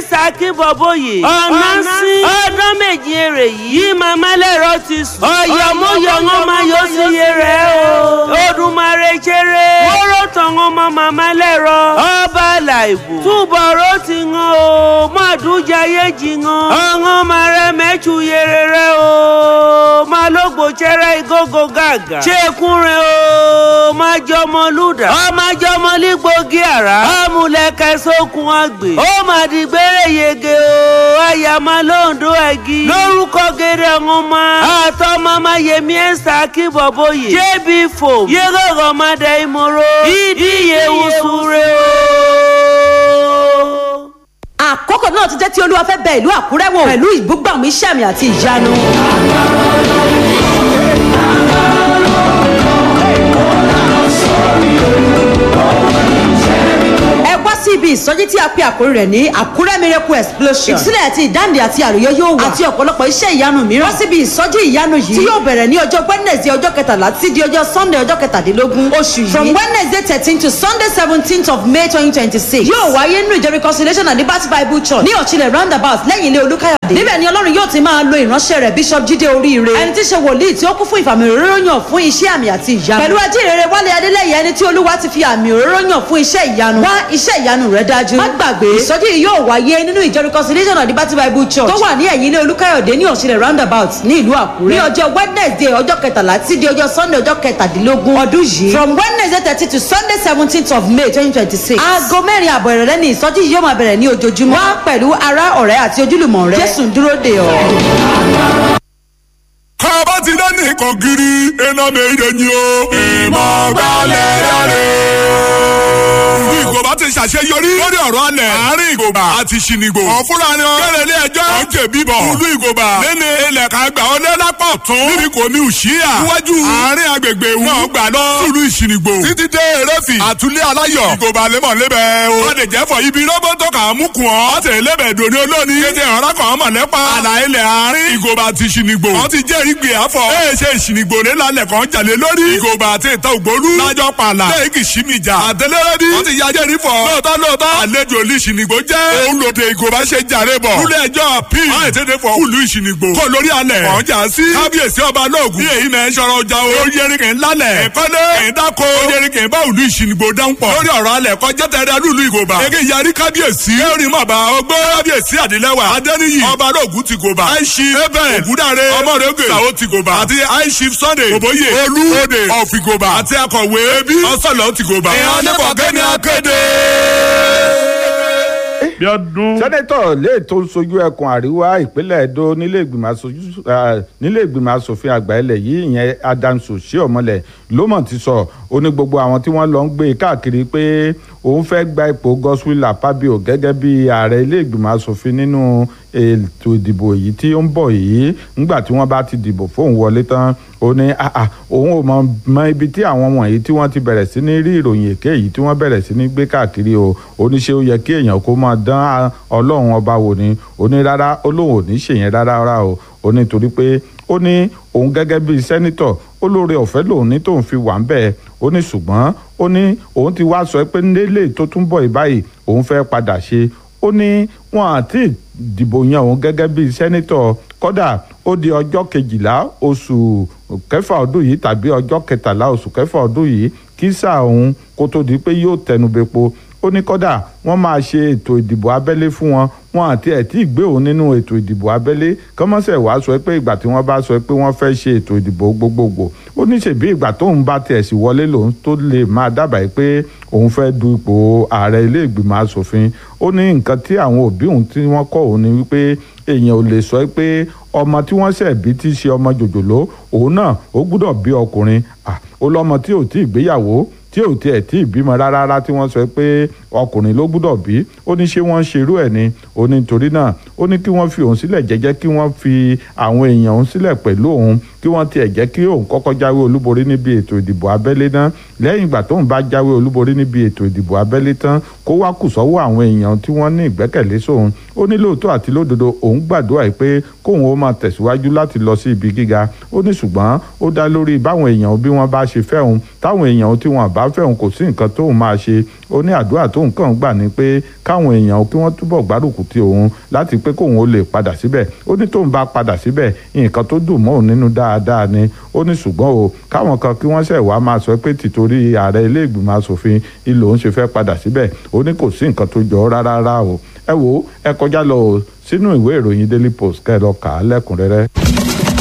saki bọ̀bọ̀yè ọ̀nà sí ọdún méjì èrè yìí yí màmá lẹ́rọ ti sùn ọ̀yọ̀mọ̀yọ̀ wọn máa yọ sí iye rẹ̀ o Odùmarè jèrè wọ́rọ̀ tán wọn mọ màmá lẹ́rọ ọba làìbò túbọ̀rọ̀ ti hàn o mọ̀dúnjayé jì hàn ọ̀hún máa rẹ mẹ́tù yẹrẹ rẹ o máa lógbò jẹrẹ ìgógó gàgà ṣékun rẹ o máa jọmọ lùdà ọmọ jọmọ lígbógi àrá ọmúlẹ̀kẹ́ sókun àgbè ó máa di gbére yege o àyàmá lóńdó ẹ̀gí lórúkọ gèrè ọ̀hún máa àtọ́ mama yẹmi ẹ̀sà kí bọ̀bọ̀yè jébì fò yẹ́gọ̀gọ̀ máa dẹ ìmọ̀rọ̀ ìdíyẹ wùsùrẹ́ o àkókò náà ti jẹ́ tí olúwa fẹ́ bẹ ìlú àkúrẹ́ wò pẹ̀lú ìbúgbàmù iṣẹ́ àmì àti ìyanu. ẹ wá sí ibi ìsọjí tí a pe àkórí rẹ̀ ní àkúrẹ́ miracle explosion ìtúsílẹ̀ àti ìdáǹdè àti àròyé yóò wà àti ọ̀pọ̀lọpọ̀ iṣẹ́ ìyanu mìíràn wá síbi ìsọjí ìyanu yìí tí yóò bẹ̀rẹ̀ ní ọjọ́ wednesday ọjọ́ kẹtàlá títí di ọjọ́ sunday ọjọ́ kẹtàdínlógún oṣù yìí from wednesday thirteen to sunday seventeenth of may twenty twenty six yóò wáyé nínú ìjọ reconciliation and liberty bible church ní ọ̀chilẹ̀ roundabout lẹ́yìn ilé olúkáyọ̀dé níbẹ̀ ni ọlọ́run yóò ti máa lo ìránṣẹ́ rẹ̀ bishop jíde oríire ẹni tí í ṣe wòlíì tí ó kún fún ìfàmì òróró yàn fún iṣẹ́ àmì àti ìyanu pẹ̀lú ajínrere wálé adélẹ́yẹ ẹni tí olúwa ti fi àmì òróró yàn fún iṣẹ́ ìyanu wá iṣẹ́ ìyanu rẹ̀ dájú má gbàgbé ìsọjí yìí yóò wáyé nínú ìjọ reconciliation and liberty bible church tó wà ní ẹ̀yìn ilé olúkáyọ̀dé ní ọ̀chilẹ̀ roundabout ní ìlú àkúrẹ́ ní ọjọ́ wednesday ọjọ́ kẹtàlá tí di ọjọ́ sunday ọjọ́ kẹtàdínlógún ọdún yìí from wednesday thirty to sunday seventeenth of may twenty twenty six aago mẹ́rin àbọ̀ ìrọ̀lẹ́ ni ìsọjí yìí yóò máa bẹ̀rẹ̀ ní ojoojúmọ́ wá pẹ̀lú ará ọ̀rẹ́ àti ojúlùmọ̀ rẹ jésù ń dúró dè ọ́. kọ́bá ti dé nìkan kiri iná méje ni o. ìmọ̀ gbalẹ̀ yára. bí ìgòbá ti ṣàṣeyọrí lórí ọ̀rọ̀ alẹ̀ àárín ìgòbá àti ṣìnìgbò. ọ̀fúnra ni wọn kẹ́lẹ́ ilé ẹjọ́ ọ̀ ń jẹ̀bi bọ̀. ìlú ìgòbá lẹ́ni ilẹ̀ ká gbà ọ́ lẹ́lápọ̀ tún. níbi kò ní òṣìyà. níwájú àárín agbègbè ìwú. náà gbà lọ. sùúrù ìṣìnìgbò. títí dé erefì. àtúlẹ̀ aláyọ̀. ìgòbá lẹ́mọ̀ lébẹ̀ o. wọ́n lè jẹ́ fọ ibi rọ́bọ̀tò kà á mú kùn ọ́. ọ̀tẹ̀ lébẹ̀ dòní olóni. kéde ọ̀rá kan ọmọ lẹ́pa. àlà ilẹ̀ àárín. ìgòbá ti ṣìnìgbò. wọ́n ti jẹ́rìí gbé àfọ̀. ẹ ṣe ìṣìnìgbò ní lálẹ́ kan jalè lórí. ìgòbá àti ìta ògbólú. lájọ pààlà. lẹ́yìn kì í ṣí mi jà. àtẹlẹ́rẹ́dì. wọ́n ti yájẹ́ rí fọ. lóòótọ́ lóòótọ́. àlejò olú ìṣìnìgbò jẹ́. òun lòdì ìgòbá ṣe jàre bọ̀. lulẹ̀ ẹjọ́ p. wọ́n ètè fọ olú ìṣìnìgbò. kọ́ lórí alẹ̀. wọ́n jà sí. kábíyèsí ọba lóògùn. bí èyí náà ń sọ̀rọ̀ ọjà o. ó yẹrin kì í lálẹ̀. ẹ̀kọ́lé. ẹ̀dáko. ó yẹrin kì í bá olú ìṣìnìgbò dáhùn pọ̀. lórí ọ̀rọ̀ alẹ̀ kọjá tẹ̀rẹ̀ lùlù ìgòbá. ege yarí kábíyèsí. kẹrin mọ̀bà ọgbọ́. kábíyèsí àdìlẹ́wà. adẹ́niyì. ọba lóògùn ti gòbá. àìsí. ebe ògúndàre. ọmọdége. sàwọ́ ti gòbá. àti àìsí sunday. òbóyè. olú. òde. ọ̀fìgòbá. àti akọ̀wé. ebi. ọ̀sọ̀lọ̀ ti gòbá. ìhàn nífọ̀kẹ́ ni akéde bí ọdún. sẹ́nẹ́tọ̀ lè tó ń sojú ẹkùn àríwá ìpínlẹ̀ Ẹdó nílé ìgbìmọ̀ aṣojú nílé ìgbìmọ̀ asòfin àgbà ilẹ̀ yìí ìyẹn Adams Oshiomhole ló mọ̀ ti sọ ó ní gbogbo àwọn tí wọ́n lọ ń gbé káàkiri pé òun fẹ́ gba ipò Godswill Akpabio gẹ́gẹ́ bí ààrẹ ilé ìgbìmọ̀ asòfin nínú ètò ìdìbò èyí tí ó ń bọ̀ yìí ńgbà tí wọ́n bá ti dìbò fóun wọlé tán ó ní òun ò mọ mọ ibi tí àwọn wọ̀nyí tí wọ́n ti bẹ̀rẹ̀ sí ní rí ìròyìn èké yìí tí wọ́n bẹ̀rẹ̀ sí ní gbé káàkiri o ó ní ṣé ó yẹ kí èèyàn kó máa dán ọlọ́run ọba wò ni ó ní rárá ó lóun ò ní ṣèyẹn rárá rárá o ó ní torí pé ó ní òun gẹ́gẹ́ bíi sẹ́nítọ̀ ó lóore ọ̀fẹ́ lòun ní tóun fi wà ń bẹ̀ ó ní ṣùgbọ́n ó ní òun ti wá sọ pé nílé tó tún bọ̀ báyìí òun fẹ́ padà ṣe ó ní wọn àti dìbò yan òun gẹ́gẹ́ bíi sẹ́nítọ̀ kódà ó di ọjọ́ kejìlá oṣù kẹfà ọdún yìí tàbí ọjọ́ kẹtàlá oṣù kẹfà ọdún yìí kí sáà òun kó tó di pé yóò tẹnubẹ́po ó ní kódà wọ́n máa ṣe ètò ìdìbò abẹ́lé fún wọn wọn àti ẹ̀ tí ì gbé òun nínú ètò ìdìbò abẹ́lé kọ́mọ́sẹ̀ wàá sọ pé ìgbà tí wọ́n bá sọ pé wọ́n fẹ́ ṣe ètò ìdìbò gbogbogbò ó ní ṣèbí ìgbà tóun bá tiẹ̀ sì wọlé lòun tó lè máa dábàá pé òun fẹ́ du ipò ààrẹ ilé ìgbìmọ̀ asòfin ó ní nǹkan tí àwọn òbí òun tí wọ́n kọ́ òun ni wípé èèyàn ò lè sọ pé ọmọ tí wọ́n ṣẹ̀ bí tí í ṣe ọmọ jòjòló òun náà ó gbúdọ̀ bí ọkùnrin ó lọ́mọ tí ò tí ì gbéyàwó tí ò tiẹ̀ tí ì bímọ rárá tí wọ́n sọ pé ọkùnrin ló gbúdọ̀ bí ó ní ṣé wọ́n ń ṣerú ẹ̀ ni ó ní torí náà ó ní kí wọ́n fi òun sílẹ̀ jẹ́jẹ́ kí wọ́n fi àwọn èèyàn òun sílẹ̀ pẹ̀lú òun kí wọ́n tiẹ̀ jẹ́ kí òun kọ́kọ́ jáwé olúborí níbi ètò ìdìbò abẹ́lé náà lẹ́yìn ìgbà tóun bá jáwé olúborí níbi ètò ìdìbò abẹ́lé tán kó wá kù sọ́wọ́ àwọn èèyàn tí wọ́n ní ìgbẹ́kẹ̀lé sóun ó ní lóòótọ́ àti lódodo òun gbàdúrà pé kóun ó máa tẹ̀síwájú láti lọ sí ibi gíga ó ní ṣùgbọ́n ó dá lórí báwọn èèyàn bí wọ́n bá ṣe fẹ́ òun táwọn èèyàn tí wọ́n bá fẹ́ òun kò sí nǹkan tóun máa ṣe ó ní àdúrà tóun tó nǹkan gbà ní pé káwọn èèyàn kí wọ́n túbọ̀ gbárùkù ti òun láti pé kóun ó lè padà síbẹ̀ ó ní tóun bá padà síbẹ̀ nǹkan tó dùn mọ́ òun nínú dáadáa ni ó ní ṣùgbọ́n o káwọn kan kí wọ́n ṣẹ̀ wá máa sọ pé tìtorí ààrẹ ilé ìgbìmọ̀ asòfin ilé òun ṣe fẹ́ padà síbẹ̀ ó ní kò sí nǹkan tó jọ ọ́ rárá rárá o ẹ wo ẹ kọjá lọ o sínú ìwé ìròyìn daily post kẹ́ ẹ lọ kà á lẹ́kùnrẹ́rẹ́.